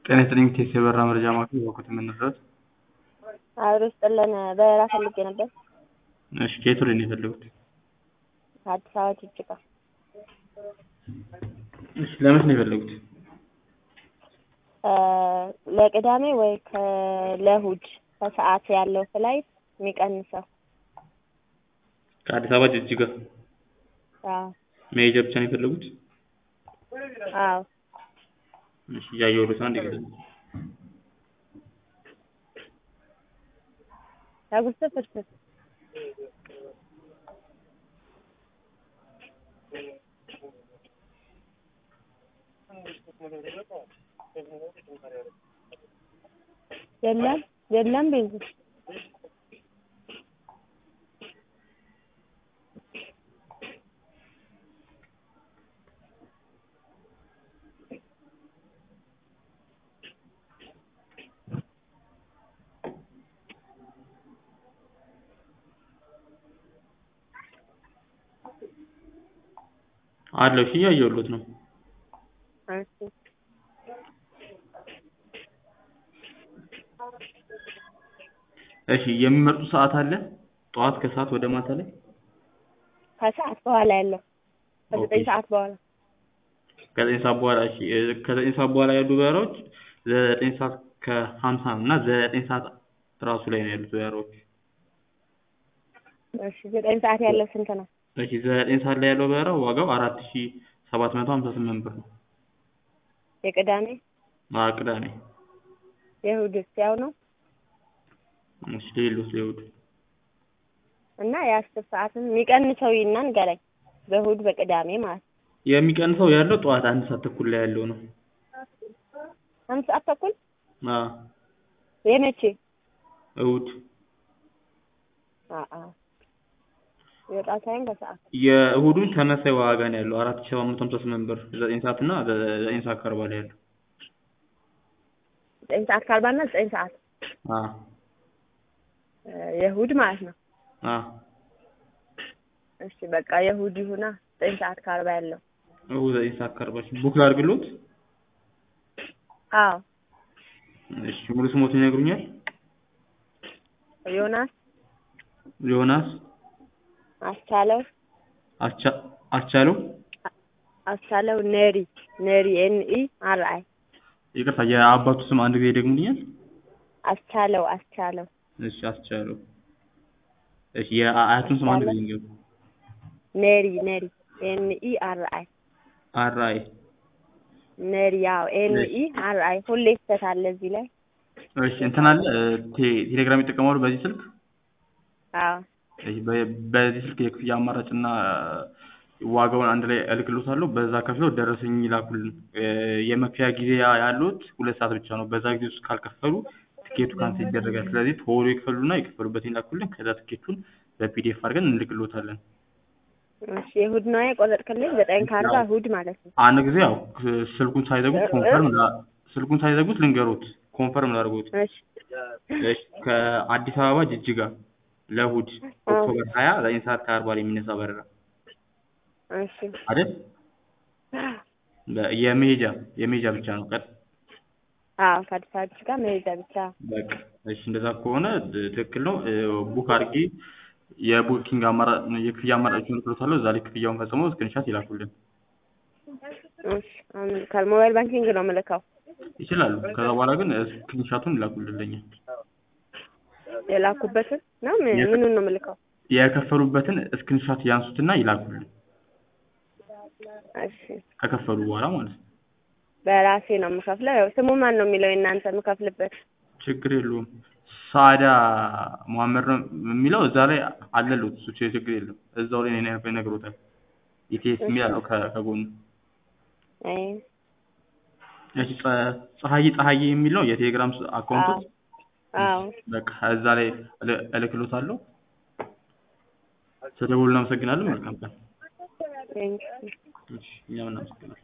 ጤና ይስጥልኝ ቴስ የበረራ መረጃ ማዕከል በኩት የምንድረስ አብሮ ይስጥልን በረራ ፈልጌ ነበር እሺ ከየት ወዴት ነው የፈለጉት ከአዲስ አበባ ጅጅጋ እሺ ለመች ነው የፈለጉት ለቅዳሜ ወይ ለእሑድ ከሰዓት ያለው ፍላይት የሚቀንሰው ከአዲስ አበባ ጅጅጋ አዎ መሄጃ ብቻ ነው የፈለጉት አዎ እሺ እያየሁልዎት ነው አንዴ ጊዜ ዳጉሳ ፍርፍር የለም የለም ቤንዚን አለው እሺ እያየሁልዎት ነው እሺ እሺ የሚመርጡት ሰዓት አለ ጠዋት ከሰዓት ወደ ማታ ላይ ከሰዓት በኋላ ያለው ከዘጠኝ ኦኬ። ሰዓት በኋላ ከዘጠኝ ሰዓት በኋላ እሺ እ ከዘጠኝ ሰዓት በኋላ ያሉ በረራዎች ዘጠኝ ሰዓት ከሀምሳ እና ዘጠኝ ሰዓት ራሱ ላይ ነው ያሉት በረራዎች እሺ ዘጠኝ ሰዓት ያለው ስንት ነው እሺ ዘጠኝ ሰዓት ላይ ያለው በረራ ዋጋው አራት ሺ ሰባት መቶ ሀምሳ ስምንት ብር ነው የቅዳሜ አዎ ቅዳሜ የእሑድስ ያው ነው እሺ ሌሎች ለእሑድ እና የአስር ሰዓትም የሚቀንሰው ይና ንገረኝ በእሑድ በቅዳሜ ማለት ነው የሚቀንሰው ያለው ጠዋት አንድ ሰዓት ተኩል ላይ ያለው ነው አንድ ሰዓት ተኩል አዎ የመቼ እሑድ አአ የወጣ ሳይሆን ከሰዓት የእሑዱን ተመሳሳይ ዋጋ ነው ያለው አራት ሺ ሰባት መቶ ሀምሳ ስምንት ብር ዘጠኝ ሰዓት እና ዘጠኝ ሰዓት ከአርባ ላይ ያለው ዘጠኝ ሰዓት ከአርባ እና ዘጠኝ ሰዓት አዎ እ የእሑድ ማለት ነው አዎ እሺ በቃ የእሑድ ይሁና ዘጠኝ ሰዓት ከአርባ ያለው እሑድ ዘጠኝ ሰዓት ከአርባ እሺ ቡክ ላድርግልዎት አዎ እሺ ሙሉ ስሞትን ይነግሩኛል ዮናስ ዮናስ አስቻለው አስቻ አስቻለው አስቻለው ነሪ ነሪ ኤን ኢ አር አይ ይቅርታ የአባቱ ስም አንድ ጊዜ ይደግሙልኛል አስቻለው አስቻለው እሺ አስቻለው እሺ የአያቱን ስም አንድ ጊዜ ይንገሩ ነሪ ነሪ ኤን ኢ አር አይ አር አይ ነሪ ያው ኤን ኢ አር አይ ሁሌ ስህተት አለ እዚህ ላይ እሺ እንትን አለ እ ቴ ቴሌግራም ይጠቀማሉ በዚህ ስልክ አዎ እሺ በ- በዚህ ስልክ የክፍያ አማራጭ እና ዋጋውን አንድ ላይ እልክልዎታለሁ በዛ ከፍለው ደረሰኝ ይላኩልን እ የመክፈያ ጊዜ ያ- ያሉት ሁለት ሰዓት ብቻ ነው በዛ ጊዜ ውስጥ ካልከፈሉ ትኬቱ ካንስል ይደረጋል ስለዚህ ቶሎ ይክፈሉና የከፈሉበትን ይላኩልን ከዛ ትኬቱን በፒዲኤፍ አድርገን እንልክልዎታለን እሺ የእሑድ ነው የቆረጥክልኝ ዘጠኝ ከአርባ እሑድ ማለት ነው አንድ ጊዜ ያው ክ- ስልኩን ሳይዘጉት ኮንፈርም ላ- ስልኩን ሳይዘጉት ልንገሮት ኮንፈርም ላድርጎት እሺ እሺ ከአዲስ አበባ ጅጅጋ ለእሑድ ኦክቶበር ሀያ ዘጠኝ ሰዓት ከአርባ ላይ የሚነሳ በረራ እሺ አይደል በ- የመሄጃ የመሄጃ ብቻ ነው ቀጥ አዎ ከአዲስ አበባ ጅጅጋ መሄጃ ብቻ በቃ እሺ እንደዛ ከሆነ ድ- ትክክል ነው እ ቡክ አድርጌ የቡኪንግ አማራጭ የክፍያ አማራጮችን እልክልዎታለሁ እዛ ላይ ክፍያውን ፈጽመው ስክሪንሻት ይላኩልን እሺ አሁን ከሞባይል ባንኪንግ ነው የምልከው ይችላሉ ከዛ በኋላ ግን ስክሪንሻቱን ይላኩልን ለኛ የላኩበትን ነው ምን- የት- ምኑን ነው የምልከው የከፈሉበትን ስክሪንሻት ያንሱትና ይላኩልን እሺ ከከፈሉ በኋላ ማለት ነው በራሴ ነው የምከፍለው ያው ስሙ ማን ነው የሚለው የእናንተ የምከፍልበት ችግር የለውም ሳዳ መሀመድ ነው የሚለው እዛ ላይ አለሉት እሱ ችግር የለም እዛው ላይ እኔ ይነግሮታል ኢቲኤስ የሚል አለው ከ- ከጎኑ አይ እሺ ፀ- ፀሐይ ፀሐዬ የሚለው የቴሌግራም ስ- አካውንቶች አዎ በቃ እዛ ላይ እል- እልክልዎታለሁ ስለደወሉ እናመሰግናለን መልካም ቀን ቴንኪው እሺ እኛም እናመሰግናለን